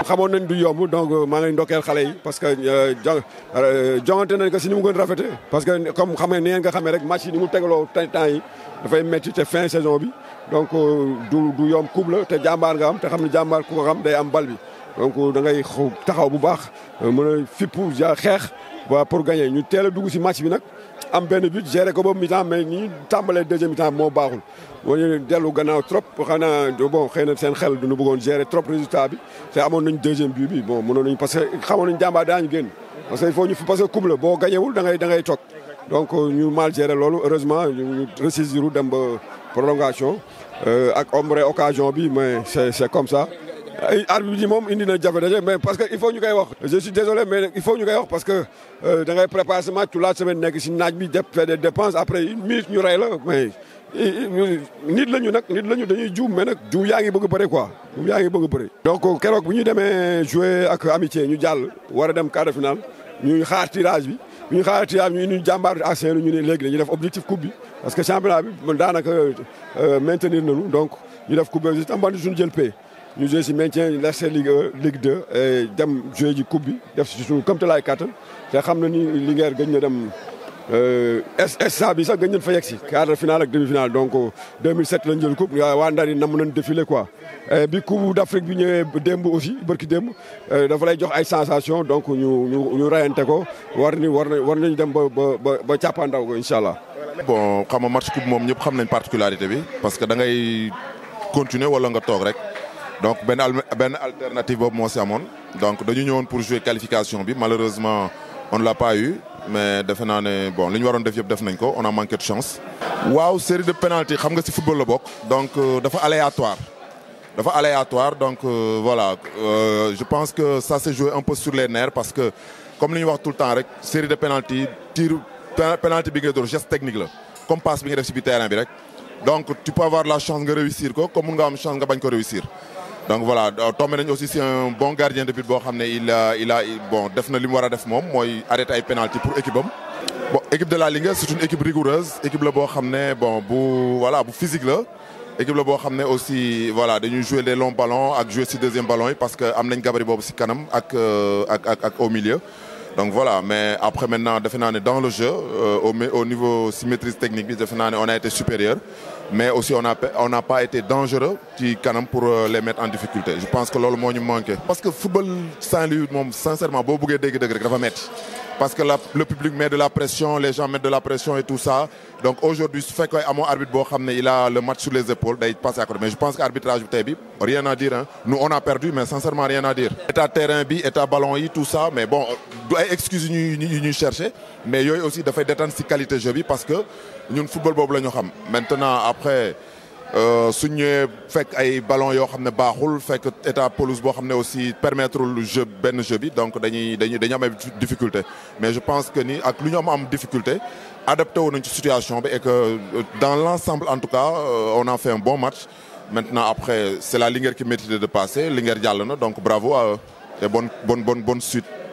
xamoon nañ du yomb donc maa ngi ndokkeel xale yi parce que jongante nañ ko si ni mu gën rafete parce que comme xamee ni ngeen nga xamee rek match yi ni mu tegaloo temps yi dafay métti te fin saison bi donc du du yomb coupe la te jàmbaar nga am te xam ne jàmbaar ku ko xam day am bal bi donc da ngay taxaw bu baax mën a fippu ja xeex waa pour gagner ñu teel a dugg si match bi nag am benn but gérer ko ba mi-temps mais ni ñu tàmbalee deuxième mi-temps moo baaxul. moo ñu dellu gannaaw trop xanaa bon xëy na seen xel duñu bëggoon gérer trop résultat bi te amoon nañ deuxième but bi bon mënoon nañ parce que xamoon nañ jàmbaar daañu génn. parce que il faut ñu parce que coupe la boo gañewul da ngay da ngay toog donc ñu mal gérer loolu heureusement ñu ressaisir dem ba prolongation ak ombre occasion bi mais c'est c'est comme ça. ay arbitre bi moom indi na jafe-jafe mais parce que il faut ñu koy wax je suis désolé mais il faut ñu koy wax parce que da ngay préparer ce match la semaine nekk si naaj bi def faire des dépenses après une minute ñu rey la mais nit la ñu nag nit la ñu dañuy juum mais nag juum yaa ngi bëgg a bëre quoi juum yaa ngi bëgg a bëre. donc keroog bu ñu demee jouer ak amitié ñu jàll war a dem quart de finale ñuy xaar tirage bi bu ñu xaar tirage bi ñu ñu jàmbaar ak seen ñu ne léegi dañuy def objectif coupe bi parce que championnat bi daanaka maintenir nañu donc ñu def coupe bi tam suñu jël paie. ñu joué si maintien laissé Ligue Ligue 2 dem joué ji coupe bi def si suñu comme te laay kattan te xam na ni Linguère gëj na dem SA bi sax gëj nañ fa yegg si quart de finale ak demi finale donc 2007 lañ jël coupe waa Ndar yi nam nañ défilé quoi. bi coupe d'Afrique bi ñëwee démb aussi bërki démb dafa lay jox ay sensation donc ñu ñu ñu rayante ko war ni war war nañ dem ba ba ba càppaandaw ko incha allah. bon xam nga match coupe moom ñëpp xam nañ particularité bi parce que da ngay continuer wala nga toog rek. donc benn benn alternative boobu moo si amoon donc dañu ñëwoon pour jouer qualification bi malheureusement on ne l'a pas eu mais defe naa ne bon li ñu waroon def yëpp def nañ ko on a manqué de chance. waaw série de penalty xam nga si football la bokk. donc dafa aléatoire dafa aléatoire donc voilà je pense que ça s'est joué un peu sur les nerfs parce que comme li ñu wax tout le temps rek série de penalty tir penalty bi nga door geste technique la comme passe bi nga def si biir terrain bi rek donc tu peux avoir la chance nga réussir ko comme mun nga am chance nga bañ ko réussir. donc voilà tombé nañ aussi c'est un bon gardien de but boo xam ne il a il a bon def na li mu war a def moom mooy arrêter ay penalty pour équipe am. bon équipe de la Linguère c'est une équipe rigoureuse équipe la boo xam ne bon bu voilà bu physique la équipe la boo xam ne aussi voilà dañuy jouer les longs ballons ak jouer si deuxième ballon yi parce que am nañ gabarit boobu si kanam ak ak ak ak au milieu. donc voilà mais après maintenant defe naa ne dans le jeu au au niveau si maîtrise technique bi defe naa ne on a été supérieur. mais aussi on a on n'a pas été dangereux ci kanam pour les mettre en difficulté je pense que loolu moo ñu manqué. parce que football Saint-Louis moom sincèrement boo bëggee dégg-dëgg rek dafa metti parce que la le public met de la pression les gens mettent de la pression et tout ça donc aujourd'hui su fekkee amoo arbitre boo xam ne il a le match sur les épaules day passer à côté mais je pense que arbitrage bi tey bi rien à dire hein nous on a perdu mais sincèrement rien à dire. état terrain bi état ballon yi tout ça mais bon du ay excuses yu ñuy yu ñuy chercher mais yooyu aussi dafay détendre ci qualité jeu bi parce que ñun football boobu la ñu xam maintenant après. suñ ñëwee fekk ay ballon yoo xam ne baaxul fekk état pelouse boo xam ne aussi permettre lu jeu benn jeu bi donc dañuy dañuy dañuy am ay difficulté mais je pense que ni ak lu ñu am am difficulté adapté wu nañ ci situation bi et que dans l'ensemble en tout cas on a fait un bon match maintenant après c'est la Linguère qui mérite de passer Linguère jàll na donc bravo à eux et bonne bonne bonne bonne suite